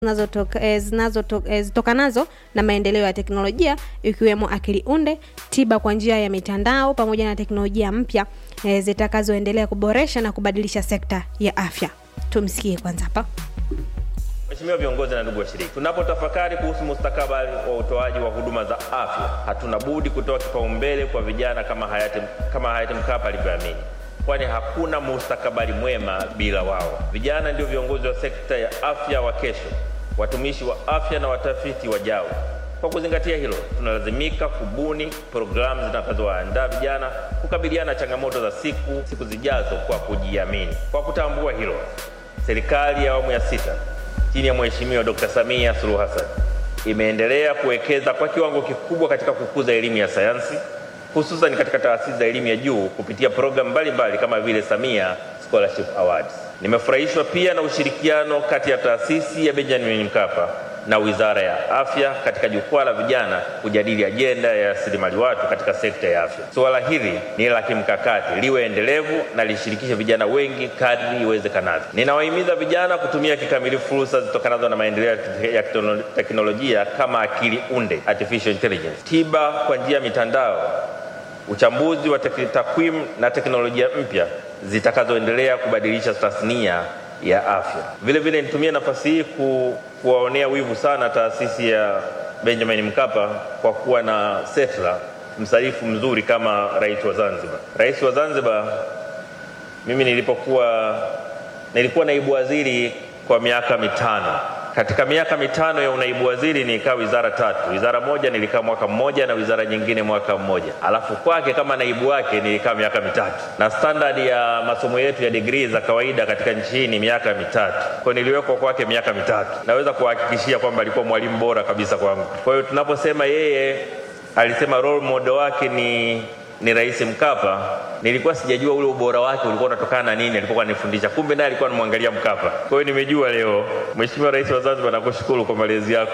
zinazotoka- eh, zinazoto- eh, zitokanazo na maendeleo ya teknolojia ikiwemo akili unde, tiba kwa njia ya mitandao pamoja na teknolojia mpya eh, zitakazoendelea kuboresha na kubadilisha sekta ya afya. Tumsikie kwanza hapa. Mheshimiwa viongozi na ndugu washiriki, tunapotafakari kuhusu mustakabali wa utoaji wa huduma za afya, hatuna budi kutoa kipaumbele kwa vijana kama hayati, kama hayati Mkapa alivyoamini, kwani hakuna mustakabali mwema bila wao. Vijana ndio viongozi wa sekta ya afya wa kesho, watumishi wa afya na watafiti wajao. Kwa kuzingatia hilo, tunalazimika kubuni programu zitakazowaandaa vijana kukabiliana na changamoto za siku siku zijazo kwa kujiamini. Kwa kutambua hilo, serikali ya awamu ya sita chini ya Mheshimiwa Dr. Samia Suluhu Hassan imeendelea kuwekeza kwa kiwango kikubwa katika kukuza elimu ya sayansi hususan katika taasisi za elimu ya juu kupitia programu mbalimbali kama vile Samia Scholarship Awards. Nimefurahishwa pia na ushirikiano kati ya taasisi ya Benjamin Mkapa na Wizara ya Afya katika jukwaa la vijana kujadili ajenda ya rasilimali watu katika sekta ya afya. Suala hili ni la kimkakati, liwe endelevu na lishirikishe vijana wengi kadri iwezekanavyo. Ninawahimiza vijana kutumia kikamilifu fursa zitokanazo na maendeleo ya tekno- teknolojia kama akili unde, artificial intelligence, tiba kwa njia ya mitandao uchambuzi wa tek- takwimu na teknolojia mpya zitakazoendelea kubadilisha tasnia ya afya. Vile vile nitumie nafasi hii ku, kuwaonea wivu sana taasisi ya Benjamin Mkapa kwa kuwa na setla msarifu mzuri kama rais wa Zanzibar. Rais wa Zanzibar, mimi nilipokuwa nilikuwa naibu waziri kwa miaka mitano. Katika miaka mitano ya unaibu waziri nilikaa wizara tatu. Wizara moja nilikaa mwaka mmoja na wizara nyingine mwaka mmoja, alafu kwake kama naibu wake nilikaa miaka mitatu, na standard ya masomo yetu ya degree za kawaida katika nchi hii ni miaka mitatu. Kwa hiyo niliwekwa kwake miaka mitatu. Naweza kuhakikishia kwamba alikuwa mwalimu bora kabisa kwangu. Kwa hiyo tunaposema yeye alisema role model wake ni ni Rais Mkapa, nilikuwa sijajua ule ubora wake ulikuwa unatokana na nini alipokuwa anifundisha. Kumbe naye alikuwa anamwangalia Mkapa. Kwa hiyo nimejua leo. Mheshimiwa Rais wa Zanzibar, nakushukuru kwa malezi yako.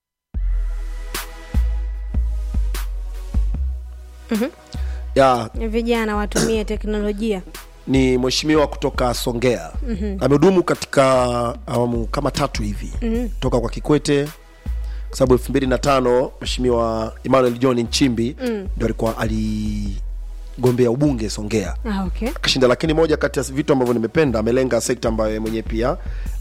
ya Vijana watumie teknolojia. ni mheshimiwa kutoka Songea mm-hmm. amehudumu katika awamu kama tatu hivi mm-hmm. toka kwa Kikwete kwa sababu elfu mbili na tano mheshimiwa Emmanuel John Nchimbi mm. ndo alikuwa aligombea ubunge Songea Ah, okay. akashinda, lakini moja kati ya vitu ambavyo nimependa amelenga sekta ambayo yeye mwenyewe pia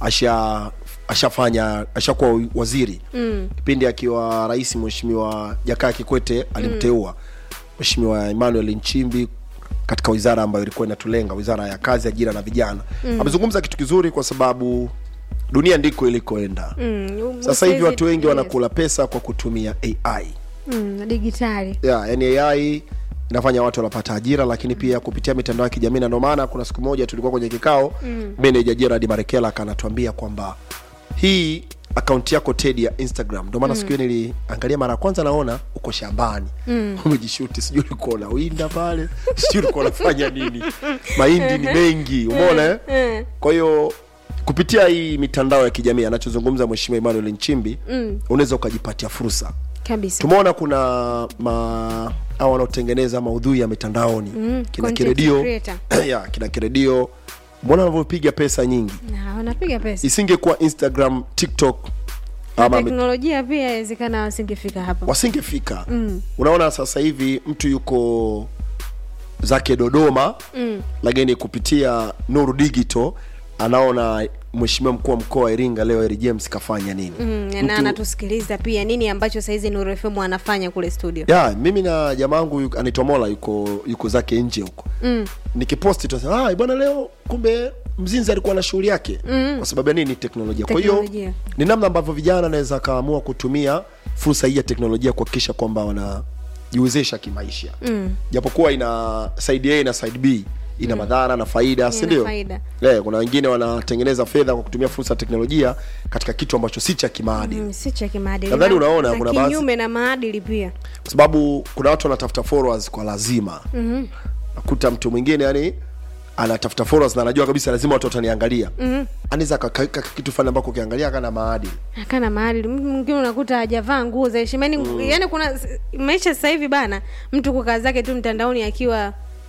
asha ashafanya ashakuwa waziri mm. kipindi akiwa rais mheshimiwa Jakaya Kikwete alimteua mheshimiwa Emmanuel Nchimbi katika wizara ambayo ilikuwa inatulenga wizara ya kazi ajira na vijana mm. amezungumza kitu kizuri kwa sababu dunia ndiko ilikoenda Mm, sasa hivi usiwezi- watu wengi yes. wanakula pesa kwa kutumia ai Mm, digitali. yeah, yani ai inafanya watu wanapata ajira lakini pia kupitia mitandao ya kijamii na ndio maana kuna siku moja tulikuwa kwenye kikao mm. meneja Gerard Marekela akanatuambia kwamba hii akaunti yako Ted ya Instagram ndio maana mm. siku hiyo niliangalia mara ya kwanza naona uko shambani mm. umejishuti sijui ulikuwa unawinda pale sijui ulikuwa unafanya nini mahindi ni mengi umeona eh? kwa hiyo kupitia hii mitandao ya kijamii anachozungumza mheshimiwa Emmanuel Nchimbi mm. unaweza ukajipatia fursa Kabisa. tumeona kuna ma au wanaotengeneza maudhui ya mitandaoni mm, kina content kiredio creator. ya kina kiredio mbona wanavyopiga pesa nyingi Na wanapiga pesa. isingekuwa instagram tiktok Na ama mi- teknolojia pia inawezekana wasingefika hapa. wasingefika mm. unaona sasa hivi mtu yuko zake dodoma mm. lakini kupitia nuru digital anaona mheshimiwa mkuu wa mkoa wa iringa leo Eri james kafanya nini Mm, na anatusikiliza pia nini ambacho saizi Nuru FM anafanya kule studio. ya mimi na jamaa wangu yuko- anaitwa mola yuko yuko zake nje huko mm. nikiposti tunasema ah bwana leo kumbe mzinzi alikuwa na shughuli yake mm. kwa sababu ya nini teknolojia kwa hiyo Teknolojia. ni namna ambavyo vijana anaweza akaamua kutumia fursa hii ya teknolojia kuhakikisha kwamba wanajiwezesha kimaisha mm. japokuwa ina side a na side b ina madhara na faida si ndio faida. Eh, kuna wengine wanatengeneza fedha kwa kutumia fursa ya teknolojia katika kitu ambacho si cha kimaadili Mm, si cha kimaadili. Nadhani Na- unaona na kuna baadhi- kinyume na maadili pia. kwa sababu kuna watu wanatafuta followers kwa lazima mm-hmm. nakuta mtu mwingine yani anatafuta followers na anajua kabisa lazima watu wataniangalia mm-hmm. anaweza akakaweka kitu fulani ambako ukiangalia kana maadili Akana maadili. Mtu mwingine unakuta hajavaa nguo za heshima. Yaani yani kuna maisha sasa hivi bana, mtu kukaa zake tu mtandaoni akiwa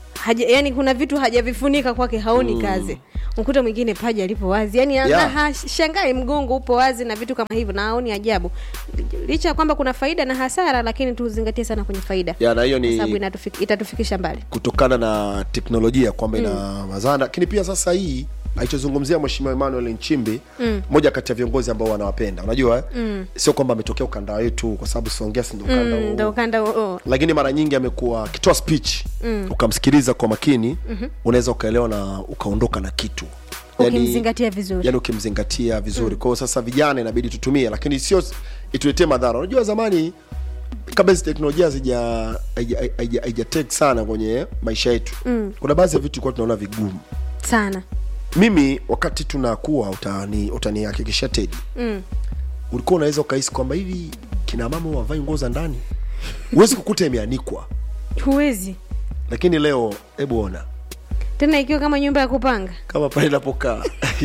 haja, yani kuna vitu hajavifunika kwake haoni mm. kazi mkuta mwingine paja lipo wazi yani Yeah. yeah. hashangai mgongo upo wazi na vitu kama hivyo na haoni ajabu licha ya kwamba kuna faida na hasara lakini tuzingatie sana kwenye faida ya na hiyo kwa sababu ni inatufik, itatufikisha mbali kutokana na teknolojia kwamba ina mazana lakini pia sasa hii alichozungumzia mheshimiwa emmanuel nchimbi mm. moja kati ya viongozi ambao wanawapenda unajua mm. sio kwamba ametokea ukanda wetu kwa sababu siongea si ndo ukanda Mm, huu. ndo ukanda huo lakini mara nyingi amekuwa akitoa speech mm. ukamsikiliza kwa makini mm-hmm. unaweza ukaelewa na ukaondoka na kitu ukimzingatia vizuri yani ukimzingatia vizuri mm. kwao sasa vijana inabidi tutumie lakini sio ituletee madhara unajua zamani kabla hizi teknolojia hazija- haija- haija- haijatake sana kwenye maisha yetu mm. kuna baadhi ya vitu tulikuwa tunaona vigumu sana mimi wakati tunakuwa utani utanihakikishia tedi mm. ulikuwa unaweza ukahisi kwamba hivi kina mama wavai nguo za ndani huwezi kukuta imeanikwa huwezi lakini leo hebu ona tena ikiwa kama nyumba ya kupanga kama pale inapokaa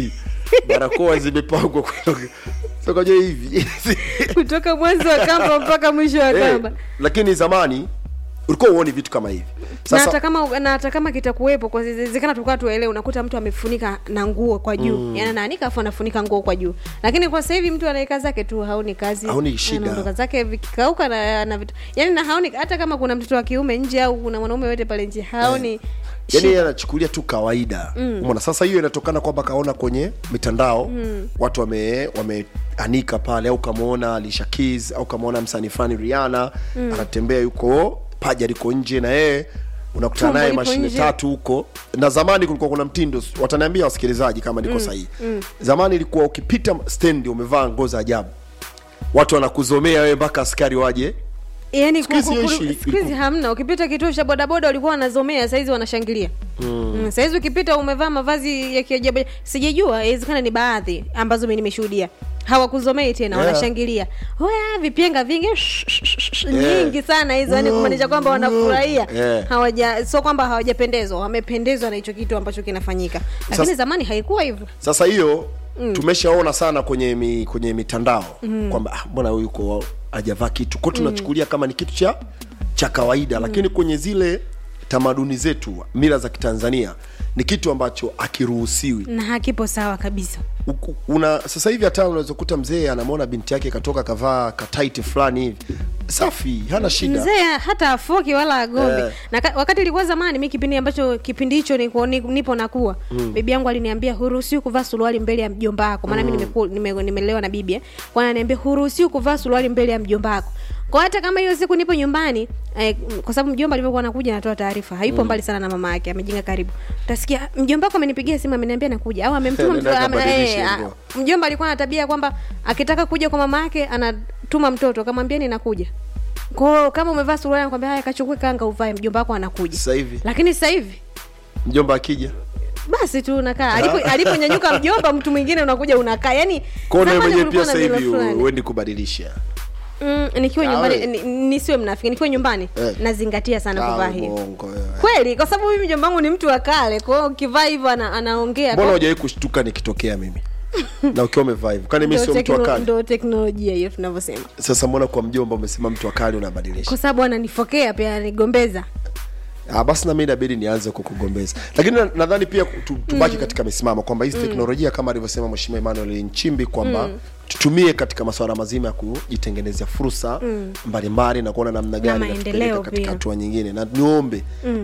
barakoa zimepangwa kutoka- kutoka juu hivi kutoka mwanzo wa kamba mpaka mwisho wa Eh, kamba lakini zamani ulikuwa uoni vitu kama hivi na hata sasa kama na hata kama kitakuwepo kwa zezekana tukaa tuelewe unakuta mtu amefunika na nguo kwa juu mm. yani anaanika afu anafunika nguo kwa juu lakini kwa sasa hivi mtu anaeka zake tu haoni kazi Haoni shida. anaondoka zake vikikauka na, na vitu yani na haoni hata kama kuna mtoto wa kiume nje au kuna mwanaume yote pale nje haoni yani shida. yeye anachukulia tu kawaida mm. umeona sasa hiyo inatokana kwamba kaona kwenye mitandao mm. watu wame wameanika pale au kamwona Alicia Keys au kamwona msanii fulani Rihanna mm. anatembea yuko paja liko nje na yeye unakutana Tumbo naye lipo mashine nje. tatu huko na zamani kulikuwa kuna mtindo wataniambia wasikilizaji kama niko sahihi mm. zamani ilikuwa ukipita stendi umevaa nguo za ajabu watu wanakuzomea wewe mpaka askari waje yani Siku hizi ku- ku- hiyo ishi- siku hizi hamna ukipita kituo cha bodaboda walikuwa wanazomea saizi wanashangilia mm. mm, saizi ukipita umevaa mavazi ya kiajabu sijajua inawezekana ni baadhi ambazo mi nimeshuhudia hawakuzomei tena Yeah. wanashangilia oya vipyenga vingi sh- sh- sh- sh- Yeah. nyingi sana hizo yani kumaanisha kwamba wanafurahia Yeah. hawaja sio kwamba hawajapendezwa wamependezwa na hicho kitu ambacho kinafanyika lakini Sasa- zamani haikuwa hivyo sasa hiyo mm. tumeshaona sana kwenye mi, kwenye mitandao mm. kwamba ah, mbona huyu yuko hajavaa kitu kwao tunachukulia kama ni kitu cha cha kawaida mm. lakini kwenye zile tamaduni zetu mila za kitanzania ni kitu ambacho akiruhusiwi na hakipo sawa kabisa Uku- una sasa hivi hata unaweza kukuta mzee anamwona binti yake katoka kavaa kataiti fulani hivi safi hana shida mzee hata afoki wala agombe Eh. na ka, wakati ilikuwa zamani mi kipindi ambacho kipindi hicho niko- ni- nipo nakuwa mm. bibi yangu aliniambia huruhusiwi kuvaa suruali mbele ya mjomba wako maana mm. mi nimeku- nime- nimelelewa na bibi eh. kwa ananiambia huruhusiwi kuvaa suruali mbele ya mjomba wako kwa hata kama hiyo siku nipo nyumbani eh, kwa sababu mjomba alivyokuwa anakuja anatoa taarifa hayupo mbali sana na mama yake amejenga karibu utasikia mjomba wako amenipigia simu ameniambia nakuja au amemtuma mtu Nenda ame- akabadilishe eh, nguo. ah, mjomba alikuwa na tabia kwamba akitaka kuja kwa mama yake anatuma mtoto akamwambia ninakuja kwao kama umevaa suruali anakwambia haya kachukue kanga uvae mjomba wako anakuja sasa hivi lakini sasa hivi mjomba akija basi tu unakaa alipo aliponyanyuka mjomba mtu mwingine unakuja unakaa yani kwao nawe zamani mwenyewe pia kulikuwa na sasa mila hivi fulani. uendi kubadilisha mm, nikiwa Ah, nyumbani we. ni- nisiwe mnafiki nikiwa nyumbani Eh. nazingatia sana Ah, kuvaa hivi uongo wewe. kweli kwa sababu mimi mjomba wangu ni mtu wa kale kwa hiyo ukivaa hivyo ana, anaongea mbona Kwa- hujawahi kushtuka nikitokea mimi na ukiwa umevaa hivyo kwani mi ndo sio mtu wa tekno- kale ndo teknolojia hiyo tunavyosema sasa mbona kwa mjomba umesema mtu wa kale unabadilisha kwa sababu ananifokea pia ananigombeza ah, basi nami inabidi nianze kukugombeza lakini na- nadhani pia tu, tubaki katika misimamo kwamba hizi teknolojia kama alivyosema mheshimiwa emmanuel nchimbi kwamba tutumie katika masuala mazima ya kujitengenezea fursa mbalimbali na kuona namna gani maendeleo inatupeleka katika pia. hatua nyingine na niombe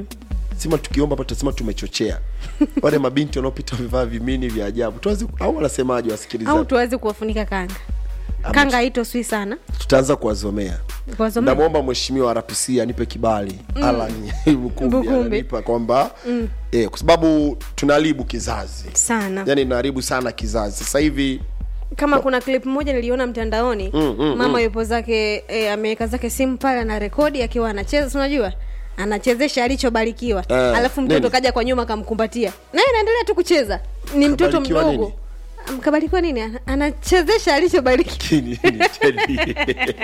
sima tukiomba hapa tutasema tumechochea wale mabinti wanaopita wamevaa vimini vya ajabu tuanze au wanasemaje au wasikilizaji tuweze kuwafunika kanga kanga haitoswi sana tutaanza kuwazomea kuwazomea namwomba mheshimiwa rpc anipe kibali mm. alan bukumbi Bukumbi. ananipa kwamba mm. eh, kwa sababu tunaharibu kizazi sana yani inaharibu sana kizazi sasa hivi kama kuna clip moja niliona mtandaoni Mm, mm, mama yupo zake e, ameweka zake simu pale ana rekodi akiwa anacheza si unajua anachezesha alichobarikiwa Eh, alafu mtoto nini? kaja kwa nyuma kamkumbatia naye anaendelea tu kucheza ni mtoto Kabarikiwa mdogo nini? Am- kabarikiwa nini Ana- anachezesha alichobarikiwa Kini- ni Teddy.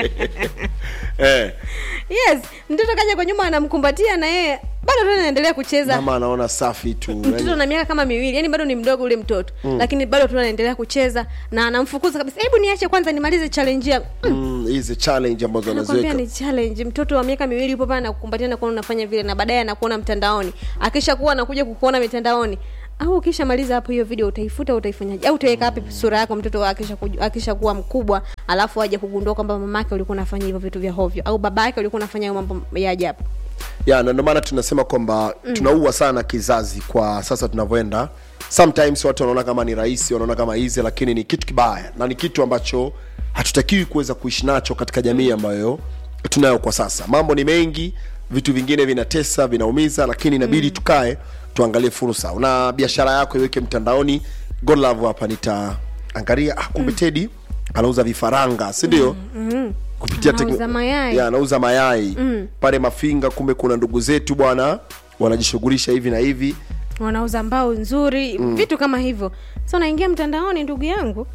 eh, yes mtoto kaja kwa nyuma anamkumbatia na yeye bado tu anaendelea kucheza mama anaona safi tu mtoto yani, na miaka kama miwili yani bado ni mdogo ule mtoto mm. lakini bado tu anaendelea kucheza na anamfukuza kabisa hebu niache kwanza nimalize challenge yangu mm. mm, hizi challenge ambazo anakwambia wanaziweka ni challenge mtoto wa miaka miwili yupo pale anakukumbatia na kuona unafanya vile na baadaye anakuona mtandaoni akisha kuwa anakuja kukuona mitandaoni au ukishamaliza hapo hiyo video utaifuta utaifanyaje au utaweka wapi sura yako mtoto akisha kuju- akisha kuwa mkubwa alafu aje kugundua kwamba mamake ulikuwa unafanya hivyo vitu vya hovyo au baba yake ulikuwa unafanya hayo mambo ya ajabu ya na ndio maana tunasema kwamba mm. tunaua sana kizazi kwa sasa tunavyoenda sometimes watu wanaona kama ni rahisi wanaona kama hizi lakini ni kitu kibaya na ni kitu ambacho hatutakiwi kuweza kuishi nacho katika jamii ambayo tunayo kwa sasa mambo ni mengi vitu vingine vinatesa vinaumiza lakini inabidi mm. tukae tuangalie fursa una biashara yako iweke mtandaoni godlove hapa nitaangalia ah, kumbe tedi anauza vifaranga si ndio mm-hmm. kupitia Anauza tekno- mayai. ya, anauza mayai mm. pale mafinga kumbe kuna ndugu zetu bwana wanajishughulisha hivi na hivi wanauza mbao nzuri mm. vitu kama hivyo sa unaingia mtandaoni ndugu yangu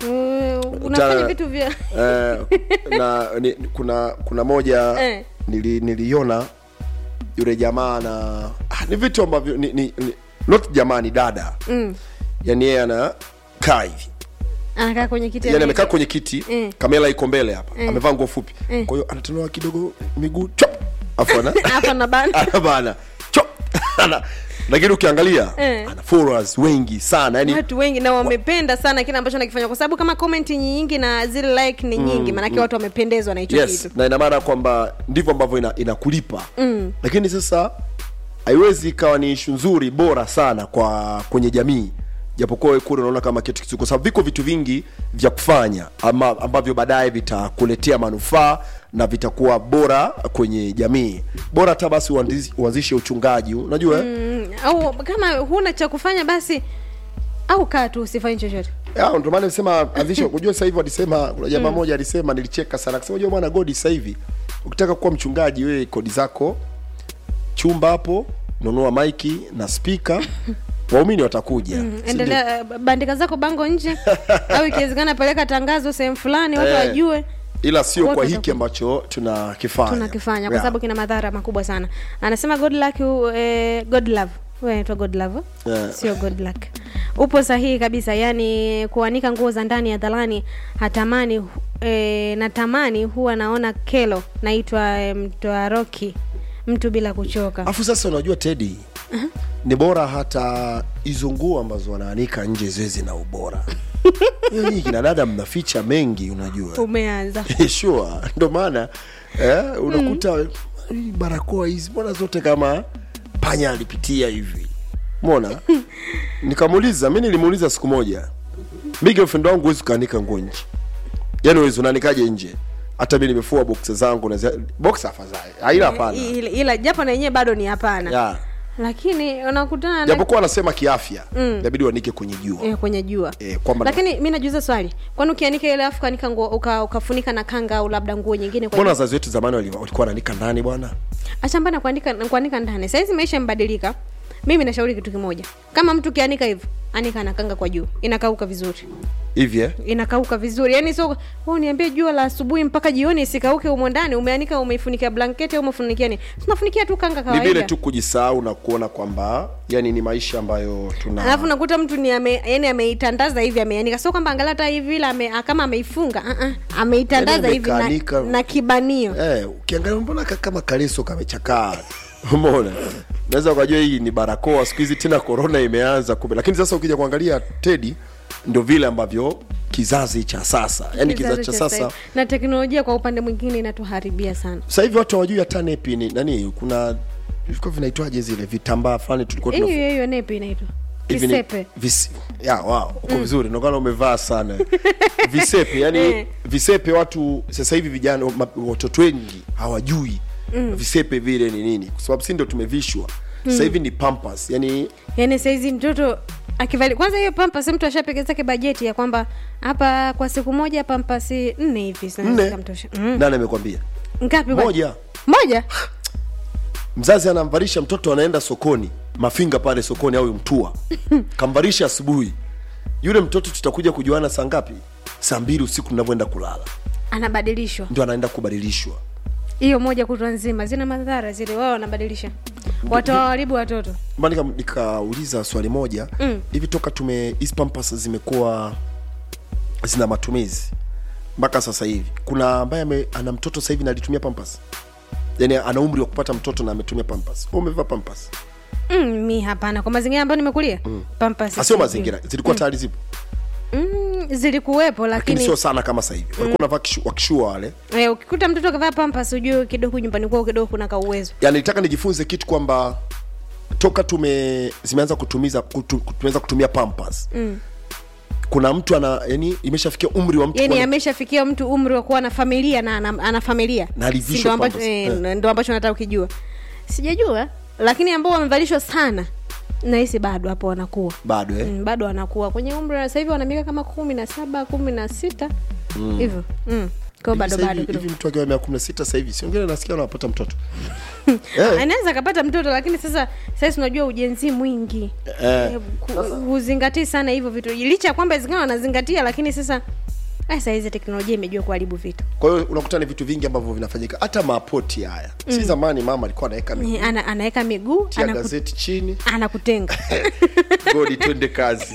uh, unafanya Tana- vitu vya eh, na ni, kuna kuna moja Eh. nili, niliona yule jamaa na ah, ni vitu ambavyo ni, ni, ni, not jamaa ni dada mm. yani yeye anakaa hivi anakaa kwenye kiti yani anaitwa- amekaa kwenye kiti Mm. kamera iko mbele hapa amevaa nguo fupi Mm. kwa hiyo anatolewa kidogo miguu chop afu ana hapa na bana anabana chop ana lakini ukiangalia Eh. ana followers wengi sana yani watu wengi na wamependa sana kile ambacho nakifanya kwa sababu kama comment ni nyingi na zile like ni nyingi maanake watu wamependezwa na hicho yes kitu na ina maana kwamba ndivyo ambavyo ina, inakulipa mm. lakini sasa haiwezi ikawa ni ishu nzuri bora sana kwa kwenye jamii japokuwa wewe kule unaona kama kitu kizuri kwa sababu viko vitu vingi vya kufanya ama ambavyo baadaye vitakuletea manufaa na vitakuwa bora kwenye jamii bora hata basi uanzishe- uanzishe uchungaji unajua mm. mm, au kama huna cha kufanya basi au kaa tu usifanye chochote ndio maana nisema anzishe unajua sasa hivi walisema kuna jamaa moja alisema nilicheka sana akasema unajua bwana godi sasa hivi ukitaka kuwa mchungaji wewe kodi zako chumba hapo nunua maiki na spika waumini watakuja si ndio? endelea eh, bandika zako bango nje au ikiwezekana peleka tangazo sehemu fulani watu Eh, wajue ila sio Watu kwa hiki watakuja. ambacho tunakifanya tunakifanya kwa Yeah. sababu kina madhara makubwa sana anasema good luck eh, god love wewe unaitwa god love eh? Yeah. sio good luck upo sahihi kabisa yani kuanika nguo za ndani ya dhalani hatamani eh, natamani huwa naona kelo naitwa eh, mtoaroki mtu bila kuchoka afu sasa unajua tedi ni bora hata hizo nguo ambazo wanaanika nje ziwe zina ubora hiyo nyinyi kina dada mnaficha mengi unajua umeanza sure ndo maana eh, unakuta hii barakoa hizi mbona zote kama panya alipitia hivi mona nikamuuliza mi nilimuuliza siku moja mi girlfriend wangu huwezi ukaanika nguo nje yaani uwezi unaanikaje nje hata mi nimefua boksa zangu na zi- boksa afadhali aila hapana ila, ila japo na yenyewe bado ni hapana Ya. lakini unakutana na japokuwa anasema kiafya inabidi wanike kwenye jua eh, kwenye jua Eh, kwamba lakini mi najuza swali kwani ukianika ile afu kanika nguo uka, ukafunika na kanga au labda nguo nyingine kwa mbona wazazi wetu zamani wali- walikuwa wananika ndani bwana achambana kuandika kuandika ndani sahizi maisha yamebadilika mimi nashauri kitu kimoja kama mtu ukianika hivyo anika na kanga kwa juu inakauka vizuri hivi eh? inakauka vizuri yani so wewe niambie jua la asubuhi mpaka jioni isikauke umo ndani umeanika umeifunikia blanketi au umefunikia nini tunafunikia tu kanga ni vile kawaida tu kujisahau na kuona kwamba yani ni maisha ambayo tuna alafu nakuta mtu ni ame, yani ameitandaza hivi ameanika sio kwamba angalia hata hivi ila ame, kama ameifunga uh-uh, ameitandaza Yani hivi na, amekaanika. na kibanio eh, ukiangalia mbona ka- kama kaleso kamechakaa umeona naweza ukajua hii ni barakoa siku hizi tena korona imeanza kumbe lakini sasa ukija kuangalia tedi ndio vile ambavyo kizazi cha sasa yani kizazi cha sasa sasa na teknolojia kwa upande mwingine inatuharibia sana sasa hivi watu hawajui hata nepi ni nani kuna vilikuwa vinaitwaje zile vitambaa fulani tulikuwa hiyo tunafu- hiyo nepi inaitwa hivi ni- kisepe vis- ya wow uko vizuri nokana umevaa sana visepe yani Eh. visepe watu sasa hivi vijana ma- watoto wengi hawajui visepe vile ni nini kwa sababu si ndio tumevishwa sasa hivi ni pampas yani yaani saizi mtoto akivali kwanza hiyo pampas mtu ashapiga zake bajeti ya kwamba hapa kwa siku moja pampasi nne hivi zinaweza nne zikamtosha. mm. nani amekwambia ngapi kwa- moja moja mzazi anamvarisha mtoto anaenda sokoni mafinga pale sokoni au mtua kamvarisha asubuhi yule mtoto tutakuja kujuana saa ngapi saa mbili usiku tunavyoenda kulala anabadilishwa ndio anaenda kubadilishwa hiyo moja kutwa nzima zina madhara zile wao wanabadilisha watawaharibu watoto Mbona nika- nikauliza swali moja hivi toka tume hizi pampas zimekuwa zina matumizi mpaka sasa hivi kuna ambaye ame, ana mtoto sasa hivi na alitumia pampas yani ana umri wa kupata mtoto na ametumia pampas Wewe umevaa pampas mm, mi hapana kwa mazingira ambayo nimekulia mm. pampas asio sijui. mazingira zilikuwa tayari zipo mm, zilikuwepo lakini lakini sio sana kama sasa hivi walikuwa wanavaa kishu- wakishua wale eh, ukikuta mtoto akavaa pampas ujue kidogo nyumbani kwao kidogo kuna kauwezo yani nitaka nijifunze kitu kwamba toka tume zimeanza kutumiza kutu, tumeanza kutumia pampas mm. kuna mtu ana yani imeshafikia umri wa mtu yani kuwa- ameshafikia mtu umri wa kuwa na familia na ana, ana familia Na alivishwa Si ndo ambacho, pampers. eh, Eh. ndo ambacho nataka ukijua sijajua lakini ambao wamevalishwa sana nahisi bado hapo wanakuwa bado eh? mm, bado wanakuwa kwenye umri wa sasa hivi wana miaka kama kumi na saba kumi na sita hivyo mm. kwao bado Hivi sasa bado hivi- kidogo hivi mtu akiwa miaka kumi na sita sasa hivi siongele nasikia anapata mtoto eh, anaweza akapata mtoto lakini sasa sasa unajua ujenzi mwingi Eh. Eh, ku- huzingatii sana hivyo vitu licha ya kwamba zingine wanazingatia lakini sasa ah, saa hizi teknolojia imejua kuharibu vitu kwa hiyo unakuta ni vitu vingi ambavyo vinafanyika hata mapoti haya si zamani mama alikuwa anaweka miguu Eh, ana, anaweka miguu tia anaku, gazeti chini anakutenga godi twende kazi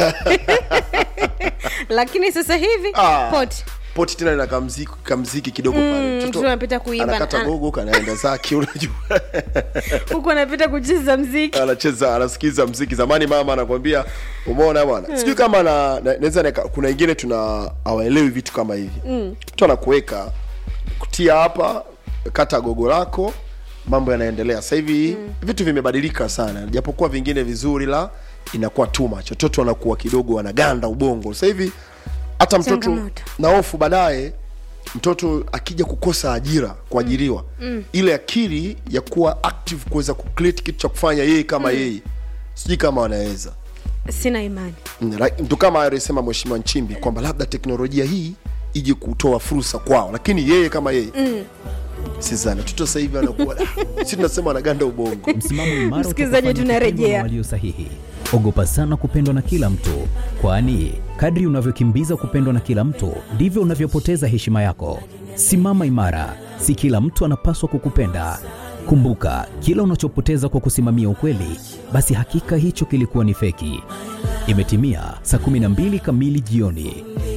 lakini sasa hivi Ah. poti poti tena na kamziki, kamziki kidogo pale mtu Mtoto anapita kuimba, anakata ana- gogo kanaenda zake unajua huku anapita kucheza mziki anacheza anasikiza mziki zamani mama anakwambia umeona bwana sijui kama na, na, naweza nika- kuna wengine tuna hawaelewi vitu kama hivi mtu anakuweka kutia hapa kata gogo lako mambo yanaendelea sasa hivi vitu vimebadilika sana japokuwa vingine vizuri la inakuwa too much watoto wanakuwa kidogo wanaganda ubongo sasa hivi hata mtoto Changamoto. na hofu baadaye mtoto akija kukosa ajira kuajiriwa mm. ile akili ya kuwa active kuweza kucreate kitu cha kufanya yeye kama mm. yeye sijui kama wanaweza sina imani Mm, ra- ndo kama alisema mheshimiwa nchimbi kwamba labda teknolojia hii ije kutoa fursa kwao lakini yeye kama yeye mm. sizani watoto sasa hivi anakuwa si tunasema anaganda ubongo msimamo imara Msikilizaji, utakufanya tunarejea. kupendwa na walio sahihi ogopa sana kupendwa na kila mtu kwani kadri unavyokimbiza kupendwa na kila mtu ndivyo unavyopoteza heshima yako simama imara si kila mtu anapaswa kukupenda kumbuka kila unachopoteza kwa kusimamia ukweli basi hakika hicho kilikuwa ni feki imetimia saa 12 kamili jioni